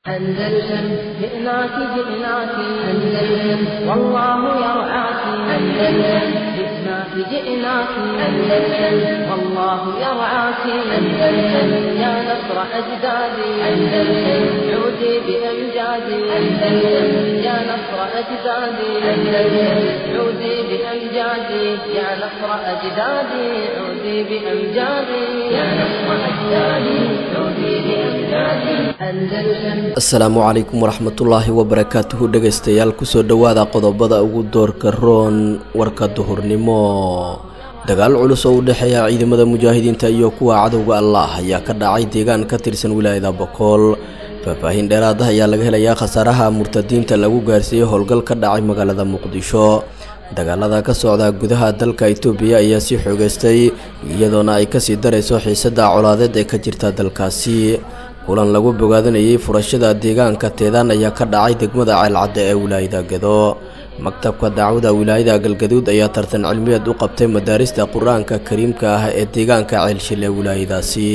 أندلسن جئناك جئناك أندلسن والله يرعاك أندلسن جئناك جئناك أندلسن والله يرعاك أندلسن يا نصر أجدادي أندلسن عودي بأمجادي أندلسن يا نصر أجدادي أندلسن عودي بأمجادي يا نصر أجدادي عودي بأمجادي يا نصر أجدادي عودي بأمجادي أندلسن asalaamu calaykum waraxmatullaahi wabarakaatuhu dhegaystayaal kusoo dhowaada qodobada ugu doorka roon warka duhurnimo dagaal culus oo u dhexeeya ciidamada mujaahidiinta iyo kuwa cadowga allah ayaa ka dhacay deegaan ka tirsan wilaayada bokool faahfaahin dheeraad ah ayaa laga helayaa khasaaraha murtadiinta lagu gaarsiiyey howlgal ka dhacay magaalada muqdisho dagaalada ka socda gudaha dalka itoobiya ayaa sii xoogeystay iyadoona ay kasii darayso xiisada colaadeed ee ka jirta dalkaasi kulan lagu bogaadanayay furashada deegaanka teedaan ayaa ka dhacay degmada ceelcadda ee wilaayada gado maktabka dacwada wilaayada galgaduud ayaa tartan cilmiyeed u qabtay madaarista qur-aanka kariimka ah ee deegaanka ceelshil ee wilaayadaasi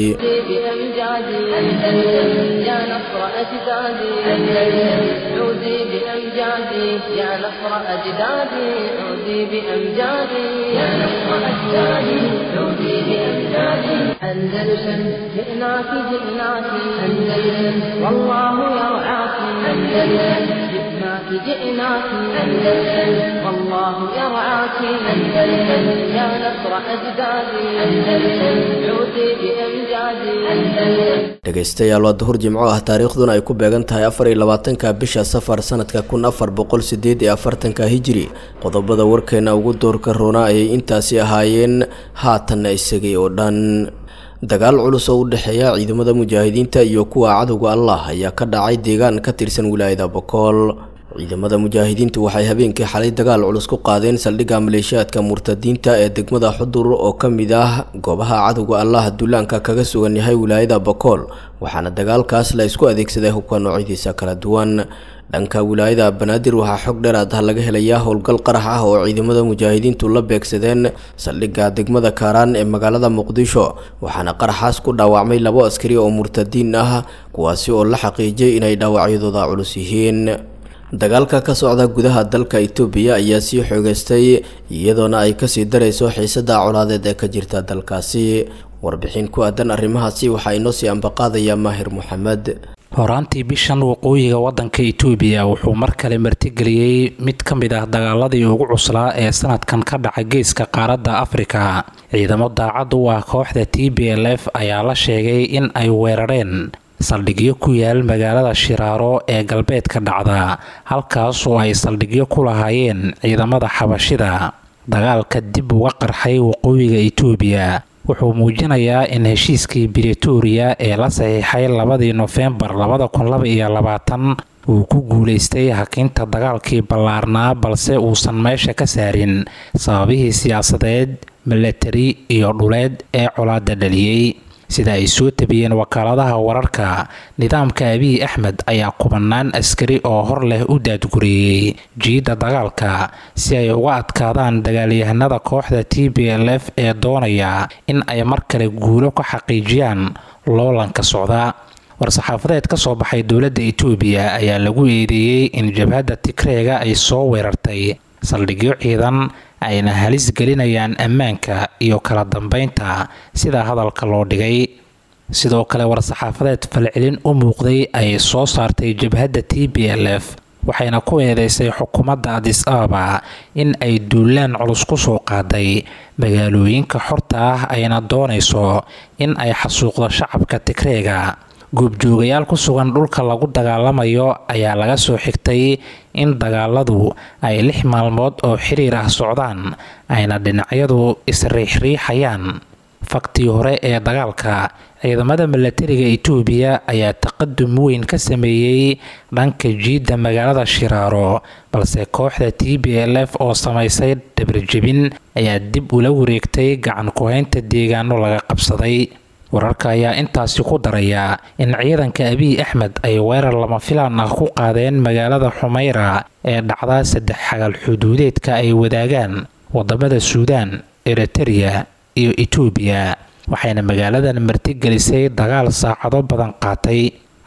بأمجادي أندلسن يا نصر أجدادي أندلسن عودي بأمجادي يا نصر أجدادي عودي بأمجادي يا نصر أجدادي عودي بأمجادي أندلسن جئناك جئناك أندلسن والله يرعاك أندلسن جئناك جئناك أندلسن والله يرعاك أندلسن يا نصر أجدادي أندلسن عودي بأمجادي أندلسن dhegaystayaal waa duhur jimco ah taariikhduna ay ku beegan tahay afar iyo labaatanka bisha safar sanadka kun afar boqol sideed iyo afartanka hijiri qodobada warkeena ugu doorka roona ayay intaasi ahaayeen haatanna isagay oo dhan dagaal culus oo u dhexeeya ciidamada mujaahidiinta iyo kuwa cadowga allah ayaa ka dhacay deegaan ka tirsan wilaayada bokool ciidamada mujaahidiintu waxay habeenkii xalay dagaal culus ku qaadeen saldhigga maleeshiyaadka murtadiinta ee degmada xudur oo ka mid ah goobaha cadowga allah duulaanka kaga sugan yahay wilaayada bokool waxaana dagaalkaas la isku adeegsaday hubka noocyadiisa kala duwan dhanka wilaayada banaadir waxaa xog dheeraad ah laga helayaa howlgal qarax ah oo ciidamada mujaahidiintu la beegsadeen saldhigga degmada kaaraan ee magaalada muqdisho waxaana qaraxaas ku dhaawacmay labo askari oo murtadiin ah kuwaasi oo la xaqiijiyay inay dhaawacyadooda culus yihiin dagaalka ka socda gudaha dalka itoobiya ayaa sii xoogeystay iyadoona ay kasii darayso xiisada colaadeed ee ka jirta dalkaasi warbixin ku aadan arrimahaasi waxaa inoo sii ambaqaadaya maahir moxamed horaantii bishan waqooyiga wadanka itoobiya wuxuu mar kale martigeliyey mid ka mid ah dagaaladii ugu cuslaa ee sanadkan ka dhaca geeska qaaradda afrika ciidamo daacad u ah kooxda t b l f ayaa la sheegay in ay weerareen saldhigyo ku yaal magaalada shiraaro ee galbeedka dhacda halkaas oo ay saldhigyo ku lahaayeen ciidamada xabashida dagaalka dib uga qarxay waqooyiga itoobiya wuxuu muujinayaa in heshiiskii bretoria ee la saxiixay labadii nofembar labada kun laba iyo labaatan uu ku guulaystay hakinta dagaalkii ballaarnaa balse uusan meesha ka saarin sababihii siyaasadeed milatari iyo dhuleed ee colaada dhaliyey sida ay soo tabiyeen wakaaladaha wararka nidaamka abiy axmed ayaa kubanaan askari oo hor leh u daadgureeyey jiidda dagaalka si ay uga adkaadaan dagaalyahanada kooxda t b l f ee doonaya in ay mar kale guulo ka xaqiijiyaan loolanka socda war-saxaafadeed ka soo baxay dowladda itoobiya ayaa lagu eedeeyey in jabhadda tigreega ay soo weerartay saldhigyo ciidan ayna halis gelinayaan ammaanka iyo kala dambeynta sida hadalka loo dhigay sidoo kale war-saxaafadeed falcelin u muuqday ay soo saartay jabhadda t b l f waxayna ku eedeysay xukuumadda adis ababa in ay duulaan culus ku soo qaaday magaalooyinka xorta ah ayna doonayso in ay xasuuqdo shacabka tigreega goobjoogayaal ku sugan dhulka lagu dagaalamayo ayaa laga soo xigtay in dagaaladu ay lix maalmood oo xiriir ah socdaan ayna dhinacyadu isriixriixayaan faktii hore ee dagaalka ciidamada milatariga itoobiya ayaa taqadum weyn ka sameeyey dhanka jiidda magaalada shiraaro balse kooxda t b l f oo samaysay dhabarjebin ayaa dib ula wareegtay gacan ku-haynta deegaano laga qabsaday wararka ayaa intaasi ku daraya in ciidanka abiy axmed ay weerar lama filaan ah ku qaadeen magaalada xumeyra ee dhacda saddex xagal xuduudeedka ay wadaagaan wadamada suudaan eritereya iyo itoobiya waxayna magaaladan martigelisay dagaal saacado badan qaatay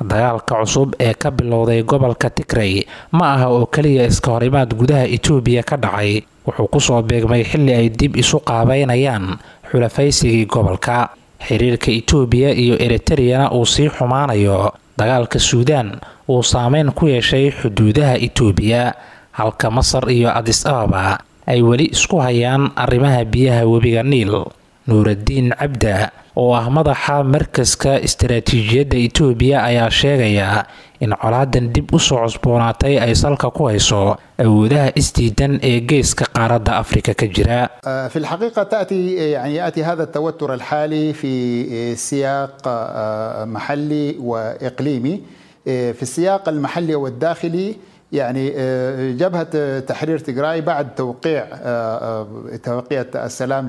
dagaalka cusub ee ka bilowday gobolka tigrey ma aha oo keliya iska horimaad gudaha itoobiya ka dhacay wuxuu kusoo beegmay xilli ay dib isu qaabeynayaan xulafaysigii gobolka xiriirka itoobiya iyo eritreyana uu sii xumaanayo dagaalka suudaan uu saameyn ku yeeshay xuduudaha itoobiya halka masar iyo adis ababa ay weli isku hayaan arrimaha biyaha webiga niil nuuraddiin cabda oo ah madaxa markaska istaraatiijiyadda itoobiya ayaa sheegaya in colaadan dib u soo cusboonaatay ay salka ku hayso awoodaha isdiidan ee geeska qaaradda afrika ka jira في الحقيقة تأتي يعني يأتي هذا التوتر الحالي في سياق محلي وإقليمي في السياق المحلي والداخلي يعني جبهة تحرير تجراي بعد توقيع اتفاقية السلام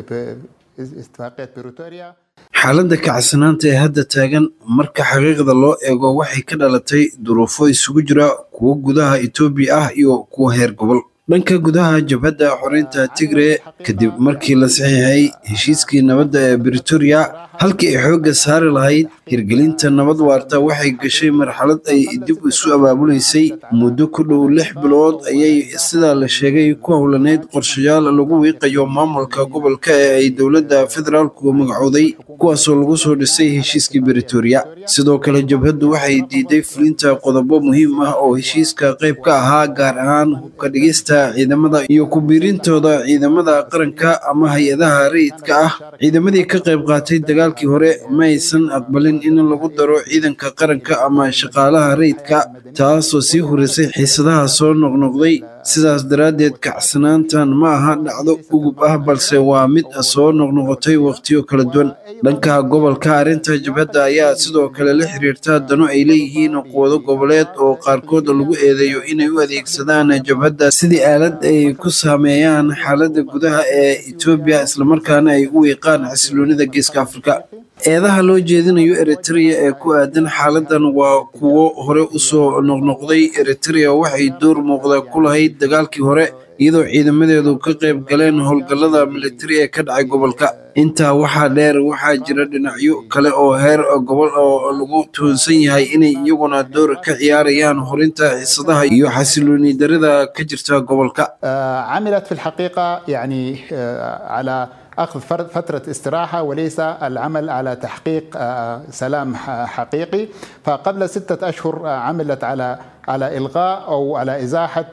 اتفاقية بريتوريا xaaladda kacsanaanta ee hadda taagan marka xaqiiqda loo eego waxay ka dhalatay duruufo isugu jira kuwo gudaha etoobiya ah iyo kuwo heer gobol dhanka gudaha jabhadda xoreynta tigre kadib markii la saxiixay heshiiskii nabadda ee britoria halkii ay xoogga saari lahayd hirgelinta nabad waarta waxay gashay marxalad ay dib isu abaabulaysay muddo ku dhow lix bilood ayay sidaa la sheegay ku howlaneyd qorshayaal lagu wiiqayo maamulka gobolka ee ay dowladda federaalku magacooday kuwaasoo lagu soo dhisay heshiiskii britoria sidoo kale jabhaddu waxay diiday fulinta qodobo muhiim ah oo heshiiska qayb ka ahaa gaar ahaan hubka dhigista ciidamada iyo ku biirintooda ciidamada qaranka ama hay-adaha rayidka ah ciidamadii ka qayb qaatay dagaalkii hore ma aysan aqbalin in lagu daro ciidanka qaranka ama shaqaalaha rayidka taasoo sii hurisay xiisadaha soo noqnoqday sidaas daraaddeed kacsanaantan ma aha dhacdo ugub ah balse waa mid soo noqnoqotay wakhtiyo kala duwan dhanka gobolka arrinta jabhadda ayaa sidoo kale la xiriirta dano ay leeyihiin quwado goboleed oo qaarkood lagu eedeeyo inay u adeegsadaan jabhadda sidii aalad ay ku saameeyaan xaaladda gudaha ee etoobiya islamarkaana ay u wiiqaan xasiloonida geeska afrika eedaha loo jeedinayo eritrea ee ku aadan xaaladan waa kuwo hore usoo noqnoqday eritrea waxay door muuqda ku lahayd dagaalkii hore iyadoo ciidamadeedu ka qayb galeen howlgallada militari ee ka dhacay gobolka intaa waxaa dheer waxaa jira dhinacyo kale oo heer gobol oo lagu tuhunsan yahay inay iyaguna door ka ciyaarayaan horinta xiisadaha iyo xasilooni darida ka jirta gobolka عملت في الحقيقة يعني على أخذ فترة استراحة وليس العمل على تحقيق سلام حقيقي فقبل ستة أشهر عملت على على إلغاء أو على إزاحة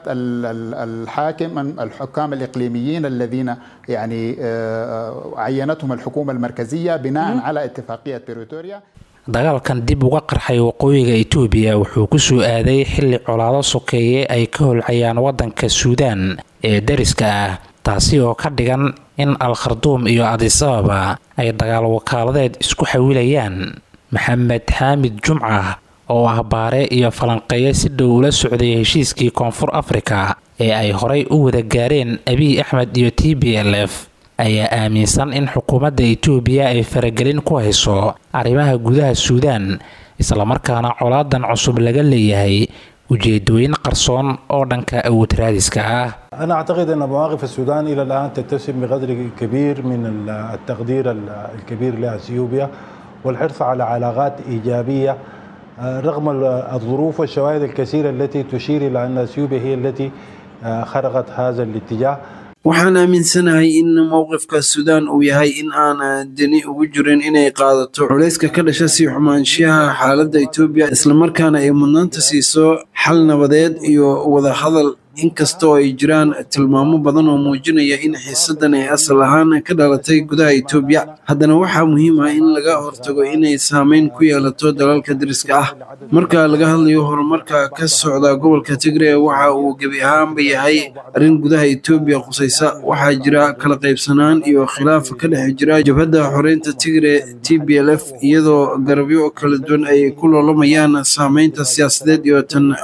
الحاكم الحكام الإقليميين الذين يعني عينتهم الحكومة المركزية بناء على اتفاقية بريتوريا dagaalkan dib uga qarxay waqooyiga itoobiya wuxuu ku soo aaday xilli colaado sokeeye ay ka holcayaan waddanka suudaan ee dariska ah taasi oo ka dhigan in al kharduum iyo adis ababa ay dagaal wakaaladeed isku xawilayaan maxamed xaamid jumca oo ah baare iyo falanqeeye si dhow ula socday heshiiskii koonfur afrika ee ay horay u wada gaareen abiy axmed iyo t b l f ayaa aaminsan in xukuumadda itoobiya ay faragelin ku hayso arrimaha gudaha suudaan islamarkaana colaadan cusub laga leeyahay ujeedooyin qarsoon oo dhanka awood raadiska ah أنا أعتقد أن مواقف السودان إلى الآن تتسم بقدر كبير من التقدير الكبير لأثيوبيا والحرص على علاقات إيجابية رغم الظروف والشواهد الكثيرة التي تشير إلى أن أثيوبيا هي التي خرقت هذا الاتجاه waxaan aaminsanahay in mowqifka suudaan uu yahay in aan deni ugu jirin inay qaadato culayska ka dhasha sii xumaanshiyaha xaaladda etoobiya islamarkaana ay mudnaanta siiso xal nabadeed iyo wadahadal inkastoo ay jiraan tilmaamo badan oo muujinaya in xiisadan ay asal ahaan ka dhalatay gudaha etoobiya haddana waxaa muhiim ah in laga hortago inay saameyn ku yeelato dalalka dariska ah marka laga hadlayo horumarka ka socda gobolka tigre waxa uu gebi ahaanba yahay arrin gudaha etoobiya qusaysa waxaa jira kala qaybsanaan iyo khilaaf ka dhex jira jabhadda xoreynta tigre t b l f iyadoo garabyo kala duwan ay ku loolamayaan saameynta siyaasadeed iyo tan amni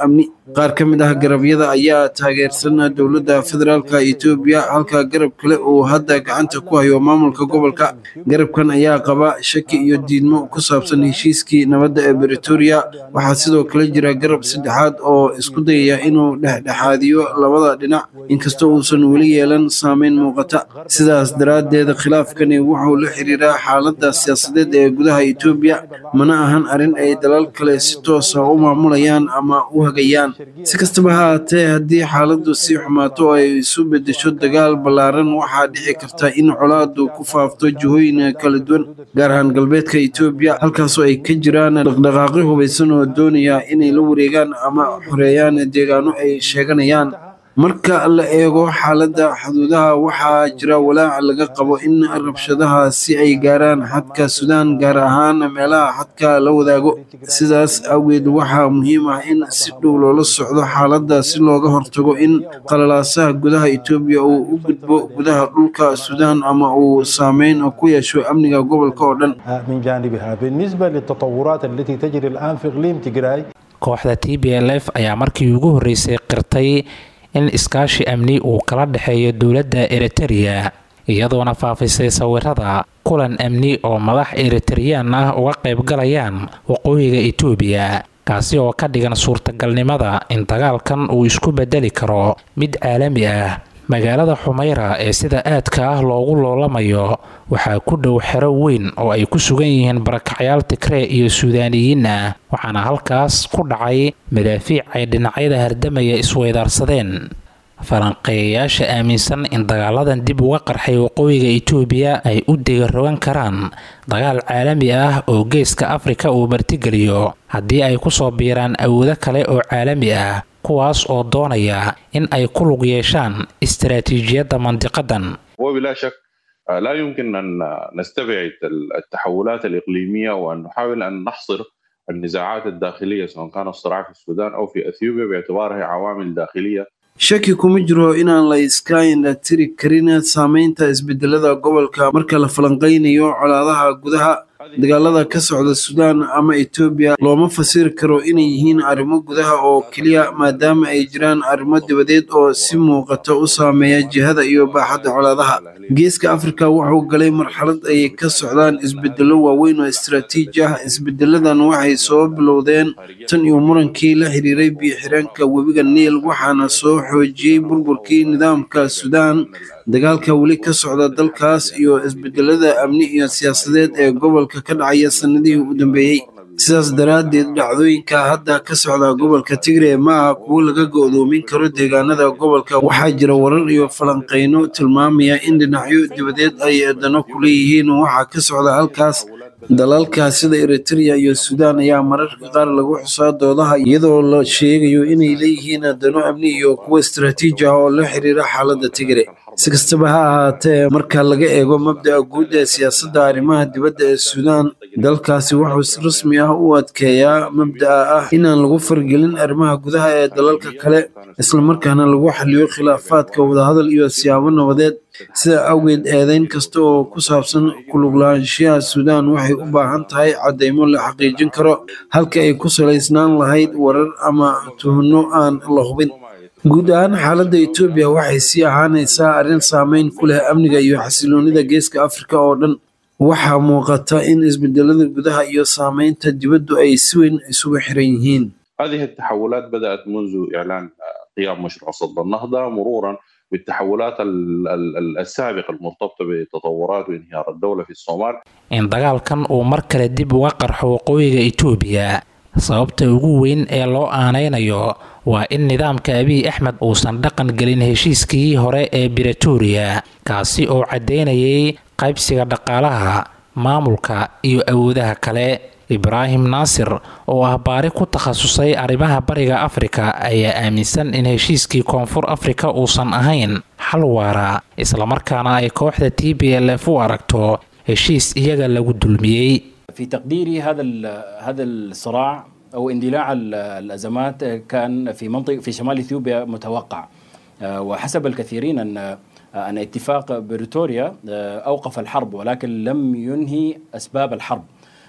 qaar ka mid ah garabyada ayaa taageersan dowladda federaalka etoobiya halka garab kale uu hadda gacanta ku hayo maamulka gobolka garabkan ayaa qaba shaki iyo diidmo ku saabsan heshiiskii nabadda ee bretoria waxaa sidoo kale jira garab saddexaad oo isku dayaya inuu dhexdhexaadiyo labada dhinac inkastoo uusan weli yeelan saameyn muuqata sidaas daraaddeed khilaafkani wuxuu la xiriiraa xaaladda siyaasadeed ee gudaha etoobiya mana ahan arrin ay dalal kale si toosa u maamulayaan ama u hagayaan si kastaba ha haatee haddii xaaladdu sii xumaato oo ay isu beddesho dagaal ballaaran waxaa dhici karta in colaadu ku faafto jihooyin kala duwan gaar ahaan galbeedka etoobiya halkaasoo ay ka jiraan dhaqdhaqaaqyo hubaysan oo doonaya inay la wareegaan ama xoreeyaan deegaano ay sheeganayaan marka la eego xaaladda xuduudaha waxaa jira walaac laga qabo in rabshadaha si ay gaaraan xadka suudaan gaar ahaan meelaha xadka la wadaago sidaas awgeed waxaa muhiim ah in si dhow loola socdo xaaladda si looga hortago in qalalaasaha gudaha etoobiya uu u gudbo gudaha dhulka suudaan ama uu saameyn ku yeesho amniga gobolka oo dhan من جانبها بالنسبة للتطورات التي تجري الآن في إقليم تجراي kooxda t b l f ayaa markii ugu horreysay qirtay in iskaashi amni uu kala dhexeeyo dowladda eritereya iyadoona faafisay sawirada kulan amni oo madax eritareyaan ah uga qaybgalayaan waqooyiga etoobiya kaasi oo ka dhigan suurtagalnimada in dagaalkan uu isku bedeli karo mid caalami ah magaalada xumayra ee sida aadka ah loogu loolamayo waxaa ku dhow xero weyn oo ay ku sugan yihiin barakacyaal tigree iyo suudaaniyiin ah waxaana halkaas ku dhacay madaafiic ay dhinacyada hardamaya isweydaarsadeen falanqeeyayaasha aaminsan in dagaaladan dib uga qarxay waqooyiga etoobiya ay u degarogan karaan dagaal caalami ah oo geeska afrika uu martigeliyo haddii ay kusoo biiraan awoodo kale oo caalami ah kuwaas oo doonaya in ay ku lug yeeshaan istaraatiijiyadda mandiqadan وبلا شك آه، لا يمكن أن نستبعد التحولات الإقليمية وأن نحاول أن نحصر النزاعات الداخلية سواء كان الصراع في السودان أو في أثيوبيا باعتبارها عوامل داخلية shaki kuma jiro inaan la iska indhatiri karin saameynta isbedelada gobolka marka la falanqeynayo colaadaha gudaha dagaalada ka socda suudaan ama etoobiya looma fasiri karo inay yihiin arrimo gudaha oo keliya maadaama ay jiraan arrimo dibadeed oo si muuqata u saameeya jihada iyo baaxadda colaadaha geeska afrika wuxuu galay marxalad ay ka socdaan isbedelo waaweyn oo istaraatiiji ah isbedeladan waxay soo bilowdeen tan iyo murankii la xiriiray biyo-xireenka webiga niil waxaana soo xoojiyey burburkii nidaamka suudaan dagaalka weli ka socda dalkaas iyo isbedelada amni iyo siyaasadeed ee gobolka ka dhacaya sanadihii u dambeeyey sidaas daraaddeed dhacdooyinka hadda ka socda gobolka tigre ma aha kuwo laga go'doomin karo deegaanada gobolka waxaa jira warar iyo falanqeyno tilmaamaya in dhinacyo dibadeed ay dano ku leeyihiin waxaa ka socda halkaas dalalka sida eritrea iyo suudaan ayaa mararka qaar lagu xusaa doodaha iyadoo la sheegayo inay leeyihiin dano amni iyo kuwo istaraatiiji ah oo la xiriira xaaladda tigre si kastaba ha ahaatee marka laga eego mabda'a guud ee siyaasadda arrimaha dibadda ee suudaan dalkaasi wuxuu si rasmi ah u adkeeyaa mabda'a ah inaan lagu fargelin arrimaha gudaha ee dalalka kale islamarkaana lagu xaliyo khilaafaadka wadahadal iyo siyaabo nabadeed sida awgeed eedeyn kasta oo ku saabsan kuluglaanshiyaha suudaan waxay u baahan tahay caddeymo la xaqiijin karo halka ay ku salaysnaan lahayd warar ama tuhno aan la hubin guud ahaan xaaladda etoobiya waxay sii ahaanaysaa arrin saameyn ku leh amniga iyo xasiloonida geeska afrika oo dhan waxaa muuqata in isbedelada gudaha iyo saameynta dibaddu ay si weyn isugu xiran yihiin هذه التحولات بدأت منذ إعلان آه، قيام مشروع صد النهضة مرورا بالتحولات ال- ال- السابقة المرتبطة بتطورات وانهيار الدولة في الصومال in dagaalkan uu mar kale dib uga qarxo waqooyiga etoobiya sababta ugu weyn ee loo aanaynayo waa in nidaamka abiy axmed uusan dhaqan gelin heshiiskii hore ee bretoria kaasi oo caddeynayay qaybsiga dhaqaalaha maamulka iyo awoodaha kale ibraahim naasir oo ah baari ku takhasusay arrimaha bariga afrika ayaa aaminsan in heshiiskii koonfur afrika uusan ahayn xal waara islamarkaana ay kooxda t b l f u aragto heshiis iyaga lagu dulmiyey في تقديري هذا ال- هذا الصراع او اندلاع ال- الازمات كان في منطقه في شمال اثيوبيا متوقع آه، وحسب الكثيرين ان آه، ان اتفاق بريتوريا آه، اوقف الحرب ولكن لم ينهي اسباب الحرب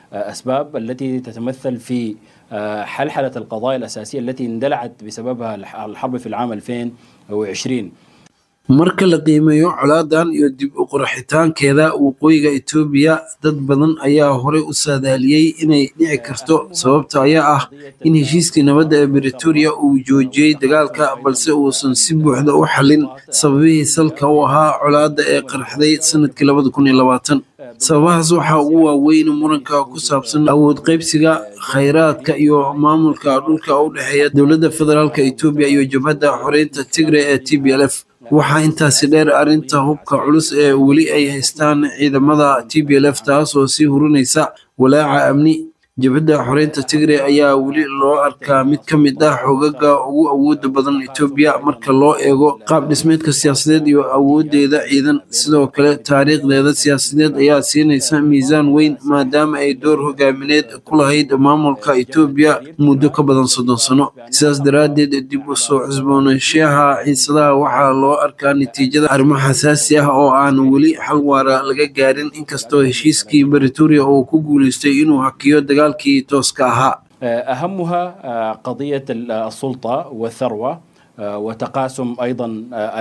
أسباب التي تتمثل في حلحلة القضايا الأساسية التي اندلعت بسببها الحرب في العام 2020 marka la qiimeeyo colaadan iyo dib u qurxitaankeeda waqooyiga etoobiya dad badan ayaa horey u saadaaliyey inay dhici karto sababta ayaa ah in heshiiskii nabadda ee britoria uu joojiyey dagaalka balse uusan si buuxda u xallin sababihii salka u ahaa colaadda ee qarxday sanadkii labada kun iyo labaatan sababahaas waxaa ugu waaweyn muranka ku saabsan awood qaybsiga khayraadka iyo maamulka dhulka u dhexeeya dowladda federaalka etoobiya iyo jabhadda xoreynta tigre ee t b l f waxaa intaasi dheer arrinta hubka culus ee weli ay haystaan ciidamada t b l f taasoo sii hurinaysa walaaca amni jabhadda xoreynta tigre ayaa weli loo arkaa mid ka mid ah xogaga ugu awooda badan etoobiya marka loo eego qaab dhismeedka siyaasadeed iyo awoodeeda ciidan sidoo kale taariikhdeeda siyaasadeed ayaa siinaysa miisaan weyn maadaama ay door hogaamineed ku lahayd maamulka etoobiya muddo ka badan soddon sano sidaas daraaddeed dib u soo cusboonaanshaha xiisadaha waxaa loo arkaa natiijada arrimo xasaasi ah oo aan weli xal waara laga gaarin inkastoo heshiiskii britoria uu ku guuleystay inuu hakiyo dagaal أهمها قضية السلطة والثروة وتقاسم أيضا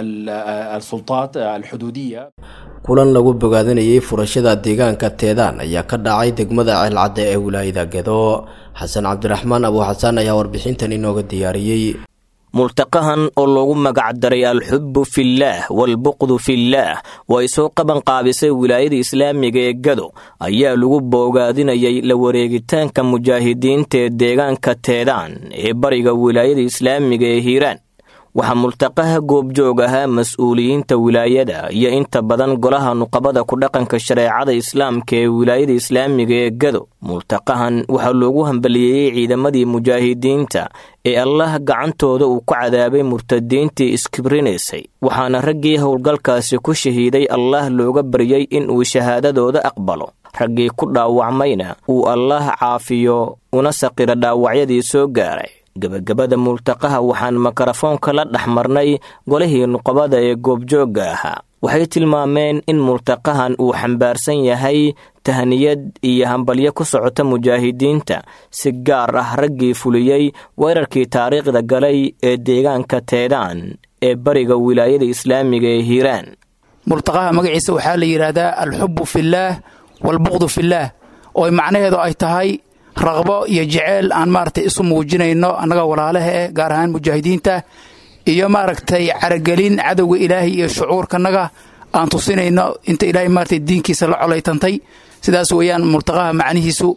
السلطات الحدودية kulan lagu bogaadinayay furashada deegaanka teedaan ayaa ka dhacay degmada ceelcadde ee wilaayada gedo xasan cabdiraxmaan abu xasaan ayaa warbixintan inooga diyaariyey multaqahan oo loogu magacdaray alxubbu fillaah waalbuqdu fillaah oo ay soo qaban qaabisay wilaayada islaamiga ee gado ayaa lagu boogaadinayay la wareegitaanka mujaahidiinta ee deegaanka teedaan ee bariga wilaayada islaamiga ee hiiraan waxaa multaqaha goobjoog ahaa mas-uuliyiinta wilaayada iyo inta badan golaha nuqabada ku dhaqanka shareecada islaamka ee wilaayada islaamiga ee gado multaqahan waxaa loogu hambaliyeeyey ciidamadii mujaahidiinta ee allah gacantooda uu ku cadaabay murtadiintii iskibrinaysay waxaana raggii howlgalkaasi ku shahiiday allah looga baryey in uu shahaadadooda aqbalo raggii ku dhaawacmayna uu allaah caafiyo una saqiro dhaawacyadii soo gaaray gebagabada multaqaha waxaan mikrofoonka la dhex marnay golihii nuqabada ee goobjoogga ahaa waxay tilmaameen in multaqahan uu xambaarsan yahay tahniyad iyo hambalyo ku socota mujaahidiinta si gaar ah raggii fuliyey weerarkii taariikhda galay ee deegaanka teedaan ee bariga wilaayada islaamiga ee hiiraan multaqaha magaciisa waxaa la yidhaahdaa alxubbu fillaah waalbuqdu fillaah oo macnaheedu ay tahay raqbo iyo jeceyl aan maaragtay isu muujinayno annaga walaalaha eh gaar ahaan mujaahidiinta iyo maaragtay caragelin cadowga ilaahay iyo shucuurkanaga aan tusinayno inta ilaahay maaragtay diinkiisa la colaytantay sidaas weeyaan multaqaha macnihiisu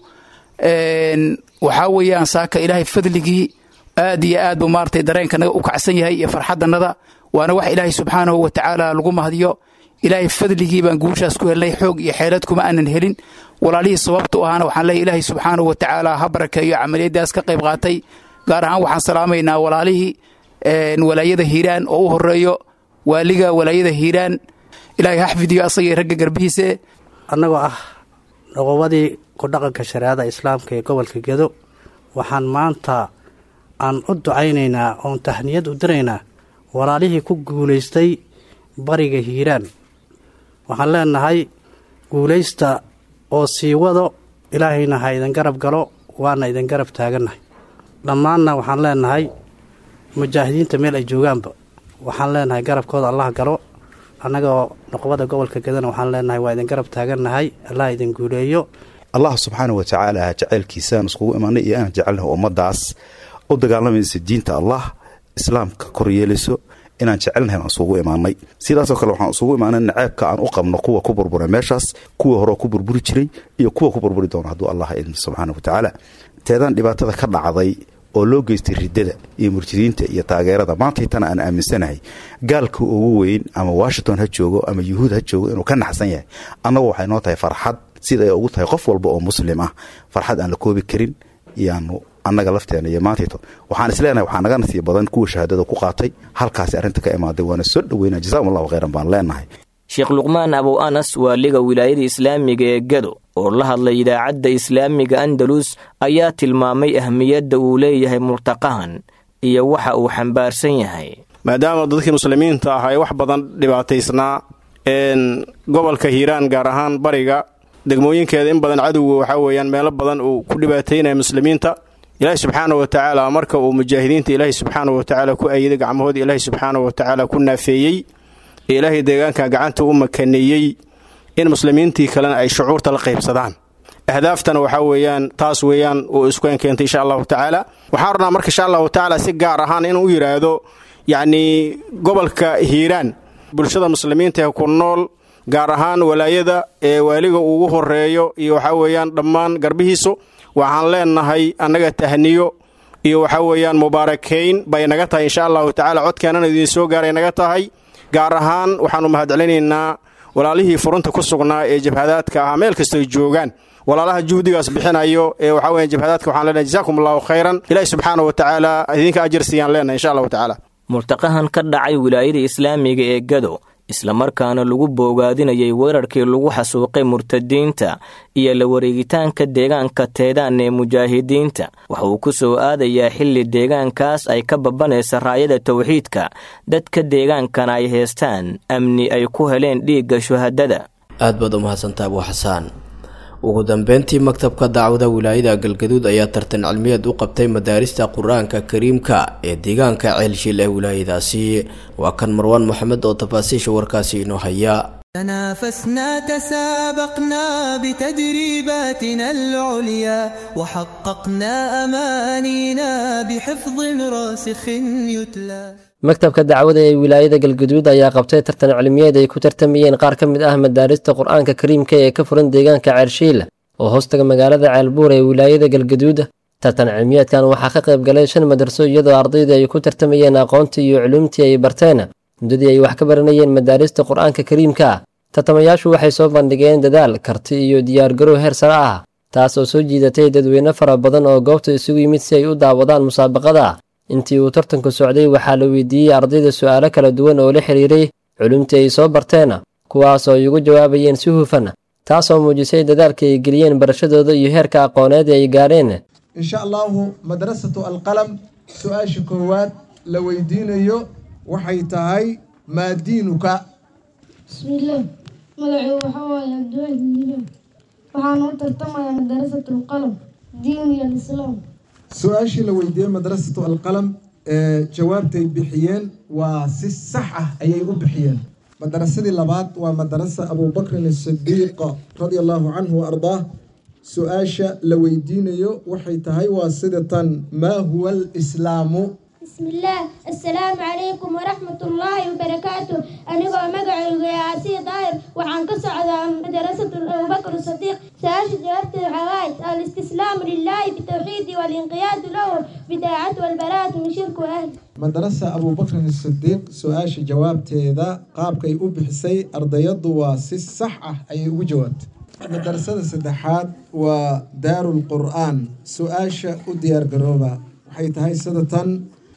waxaa weeyaan saaka ilaahay fadligii aad iyo aad buu maaragtay dareenkanaga u kacsan yahay iyo farxadanada waana wax ilaahay subxaanahu wa tacaala lagu mahadiyo ilaahay fadligii baan guushaas ku helnay xoog iyo xeelad kuma aanan helin walaalihii sababtu ahaana waxaan leeyahy ilaahay subxaanahu wa tacaala ha barakeeyo camaliyadaas ka qayb qaatay gaar ahaan waxaan salaamaynaa walaalihii walaayada hiiraan oo u horeeyo waaliga walaayada hiiraan ilaahay ha xfidiyo asagii ragga garbihiise annagoo ah noqobadii ku dhaqanka shareecada islaamka ee gobolka gedo waxaan maanta aan u ducaynaynaa oon tahniyad u diraynaa walaalihii ku guulaystay bariga hiiraan waxaan leenahay guulaysta oo sii wado ilaahayna ha idin garab galo waana idin garab taagannahay dhammaanna waxaan leenahay mujaahidiinta meel ay joogaanba waxaan leenahay garabkooda allah galo annagoo noqobada gobolka gedana waxaan leenahay waa idin garab taagannahay allah idin guuleeyo allah subxaana wa tacaala jaceylkiisaan iskugu imaanay iyo aan jecelnahay ummadaas u dagaalamaysa diinta allah islaamka kor yeelayso inaan jecelnahay aan isugu imaanay sidaasoo kale waxaan isugu imaanay naceebka aan u qabno kuwa ku burbura meeshaas kuwa hore ku burburi jiray iyo kuwa ku burburi doona hadduu allah idin subxaana wa tacaala teedaan dhibaatada ka dhacday oo loo geystay riddada iyo murjidiinta iyo taageerada maantaytana aan aaminsanahay gaalka ugu weyn ama washington ha joogo ama yuhuud ha joogo inuu ka naxsan yahay annagu waxay noo tahay farxad sida ay ugu tahay qof walba oo muslim ah farxad aan la koobi karin iyaanu annaga lafteena iyo maantayto waxaan isleenahay waxaa naga nasiib badan kuwa shahaadada ku qaatay halkaasi arrinta ka imaaday waana soo dhoweyna jasakum allahu khayran baan leenahay sheekh luqmaan abow anas waaliga wilaayada islaamiga ee gado oo la hadlay idaacadda islaamiga andalus ayaa tilmaamay ahmiyadda uu leeyahay murtaqahan iyo waxa uu xambaarsan yahay maadaama dadkii muslimiinta ah ay wax badan dhibaataysnaa gobolka hiiraan gaar ahaan bariga degmooyinkeeda in badan cadowga waxaa weeyaan meelo badan uu ku dhibaataynaya muslimiinta ilaahi subxaana wa tacaala marka uu mujaahidiinta ilaahi subxaana wa tacaala ku ayiday gacmahooda ilaahi subxaana wa tacaala ku naafeeyey ee ilaahay deegaanka gacanta u makaneeyey in muslimiintii kalena ay shucuurta la qaybsadaan ahdaaftana waxaa weeyaan taas weeyaan uu iskueen keentay insha allahu tacaala waxaan rabnaa marka insha allahu tacaala si gaar ahaan inuu u yidhaahdo yacnii gobolka hiiraan bulshada muslimiinta ee ku nool gaar ahaan walaayada ee waaliga ugu horeeyo iyo waxaa weeyaan dhammaan garbihiisu waxaan leenahay annaga tahniyo iyo waxaa weeyaan mubaarakayn bay naga tahay insha allahu tacaala codkeenana idiin soo gaaray naga tahay gaar ahaan waxaanu mahadcelinaynaa walaalihii furunta ku sugnaa ee jabhadaadka ahaa meel kastoy joogaan walaalaha juhdigaas bixinayo ee waxaa weya jabhadaadka waxaan leenahay jazakum allahu khayran ilaahi subxaana wa tacaala idinka ajar siiyaan leenahay insha allahu tacaala murtaqahan ka dhacay wilaayada islaamiga ee gado islamarkaana lagu boogaadinayay weerarkii lagu xasuuqay murtadiinta iyo la wareegitaanka deegaanka teedaan ee mujaahidiinta waxa uu ku soo aadayaa xilli deegaankaas ay ka babanaysa raayada tawxiidka dadka deegaankana ay heestaan amni ay ku heleen dhiigga shuhadada aad baad u mahadsantaa abuu xasaan ugu dambeyntii maktabka dacwada wilaayada galgaduud ayaa tartan cilmiyeed u qabtay madaarista qur-aanka kariimka ee deegaanka ceelshiil ee wilaayadaasi waa kan marwaan moxamed oo tafaasiisha warkaasi inoo haya تنافسنا تسابقنا بتدريباتنا العليا وحققنا أمانينا بحفظ راسخ يتلى maktabka dacwada ee wilaayada galguduud ayaa qabtay tartan cilmiyeed ay ku tartamayeen qaar ka mid ah madaarista qur-aanka kariimka ee ka furan deegaanka ceershiil oo hoostaga magaalada ceelbuur ee wilaayada galguduud tartan cilmiyeedkan waxaa ka qayb galay shan madarso iyadoo ardayda ay ku tartamayeen aqoontii iyo culuumtii ay barteen muddadii ay wax ka baranayeen madaarista qur-aanka kariimka tartamayaashu waxay soo bandhigeen dadaal karti iyo diyaargarow heer sare ah taas oo soo jiidatay dadweyne fara badan oo goobta isugu yimid si ay u daawadaan musaabaqada intii uu tartanku socday waxaa la weydiiyey ardayda su'aalo kala duwan oo la xiriiray culumtii ay soo barteen kuwaas oo ay ugu jawaabayeen si hufan taasoo muujisay dadaalka ay geliyeen barashadooda iyo heerka aqooneed ee ay gaadheen insha allahu madrasatu alqalam su-aasha koowaad la weydiinayo waxay tahay maa diinuka bismillaah magacuu waxaa waaye cabdiwaaxid miilaan waxaan u tartamayaa madarasatu alqalam diin iyo alislaam su-aashii la weydiiyey madrasatu alqalam ee jawaabtay bixiyeen waa si sax ah ayay u bixiyeen madarasadii labaad waa madarasa abubakrin asidiiq radia allahu canhu wa ardaah su-aasha la weydiinayo waxay tahay waa sida tan maa huwa alislaamu بسم الله السلام عليكم ورحمة الله وبركاته أنا مقعد يا عسي ضاير وعن قصة مدرسة أبو بكر الصديق سأش جوابت الحوائج الاستسلام لله بالتوحيد والانقياد له بداعة والبراءة من شرك وأهل madarasa abubakrin asidiiq su-aasha jawaabteeda qaabkay u bixisay ardayadu waa si sax ah ayay ugu jawaabtay madarasada saddexaad waa daarul qur'aan su-aasha u diyaargarooba waxay tahay sida tan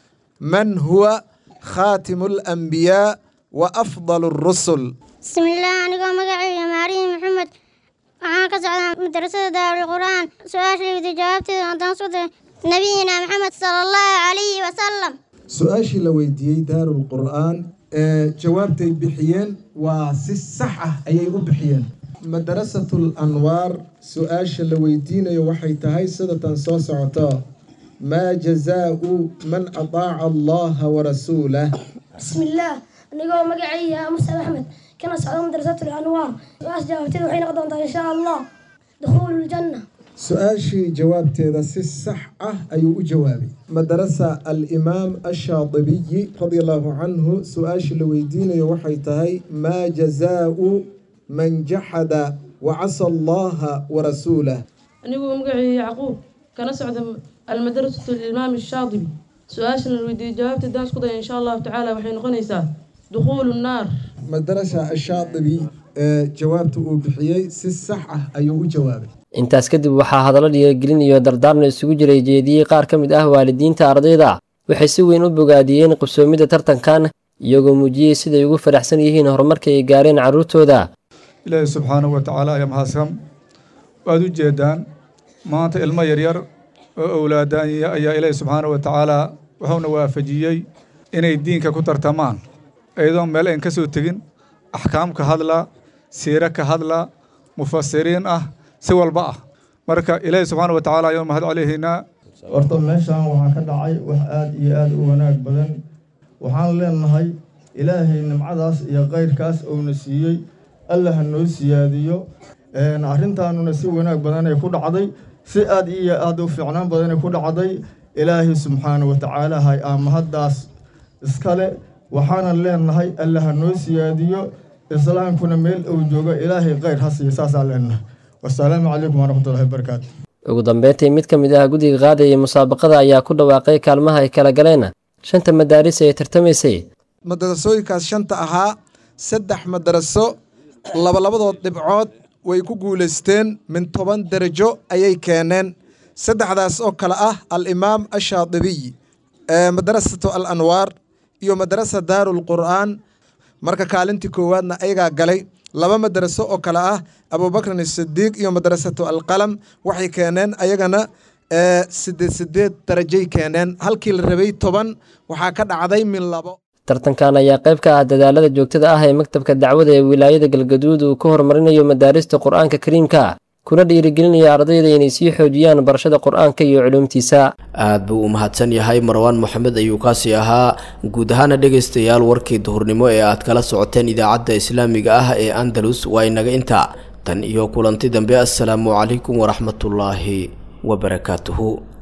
man huwa khaatimu alanbiyaa wa afdal rusul bismillaah anigoo magacayga maariin maxamed waxaan ka socdaa madrasada daarul qur'aan su-aasha liwda jawaabteeda haddaan soo diray nabiyina maxamed sala allahu calayhi wasalam su-aashii la weydiiyey daarul qur'aan ee jawaabtay bixiyeen waa si sax ah ayay u bixiyeen madarasatul anwaar su-aasha la weydiinayo waxay tahay sida tan soo socoto maa jazaau man ataaca allaha warasuulah بسم الله أنا مقعي مصعب أحمد كنا صعود مدرسة الأنوار وأس جاوبتي وحين قضيت إن شاء الله دخول الجنة su-aashii jawaabteeda si sax ah ayuu u jawaabay madarasa alimaam ashaadibiyi radia allahu canhu su-aashii la weydiinayo waxay tahay maa jazaau man jaxada wacasa allaha warasuulah aniguu magacii yacquub kana socda almadrasatu limaam shaadibi su-aashana la weydiiyey jawaabta haddaan isku daya insha allahu tacaala waxay noqonaysaa dukhuulu nnaar madarasa ashaadibi ee jawaabta uu bixiyey si sax ah ayuu u jawaabay intaas kadib waxaa hadallo dhiirigelin iyo dardaarna isugu jiray jeediyey qaar ka mid ah waalidiinta ardayda waxay si weyn u bogaadiyeen qabsoomidda tartankan iyagoo muujiyey siday ugu faraxsan yihiin horumarka ay gaareen carruurtooda ilaahi subxaanahu wa tacaala ayaa mahadsan waad u jeedaan maanta ilmo yaryar oo owlaadaanya ayaa ilaahi subxaanahu wa tacaala wuxuuna waafajiyey inay diinka ku tartamaan iyadoo meel ayn ka soo tegin axkaam ka hadla siiro ka hadla mufasiriin ah si walba ah marka ilaahi subxaana wa tacaala ayaan mahad celihaynaa horta meeshaan waxaa ka dhacay wax aad iyo aad u wanaag badan waxaan leenahay ilaahay nimcadaas iyo kayrkaas uuna siiyey alla ha noo siyaadiyo arrintaanuna si wanaag badanay ku dhacday si aad iyo aad u fiicnaan badanay ku dhacday ilaahay subxaana wa tacaala hay aamahaddaas iskale waxaanan leenahay alla ha noo siyaadiyo islaamkuna meel uu joogo ilaahay khayr ha siiyo saasaa leenahay wasalaamu calaykum waraxmatullahi wabarakaatu ugu dambeyntii mid ka mid ah guddiga qaadaya musaabaqada ayaa ku dhawaaqay kaalmaha ay kala galeen shanta madaaris ee tartamaysay madarasooyinkaas shanta ahaa saddex madaraso labalabadood dhibcood way ku guulaysteen min toban darajo ayay keeneen saddexdaas oo kale ah al-imaam ashaadibiy madarasatu al anwaar iyo madarasa daarulqur'aan marka kaalintii koowaadna ayagaa galay laba madaraso oo kale ah abubakrin asidiiq iyo madarasatu alqalam waxay keeneen ayagana sideed sideed darajay keeneen halkii la rabay toban waxaa ka dhacday min labo tartankan ayaa qayb ka ah dadaalada joogtada ah ee maktabka dacwada ee wilaayada galgaduud uu ku horumarinayo madaarista qur-aanka kariimka kuna dhiirigelinaya ardayda inay sii xoojiyaan barashada qur-aanka iyo culuumtiisa aad buu u mahadsan yahay marwaan moxamed ayuu kaasi ahaa guud ahaana dhegaystayaal warkii duhurnimo ee aad kala socoteen idaacadda islaamiga ah ee andalus waa inaga inta tan iyo kulanti dambe assalaamu calaykum waraxmatullaahi wabarakaatuhu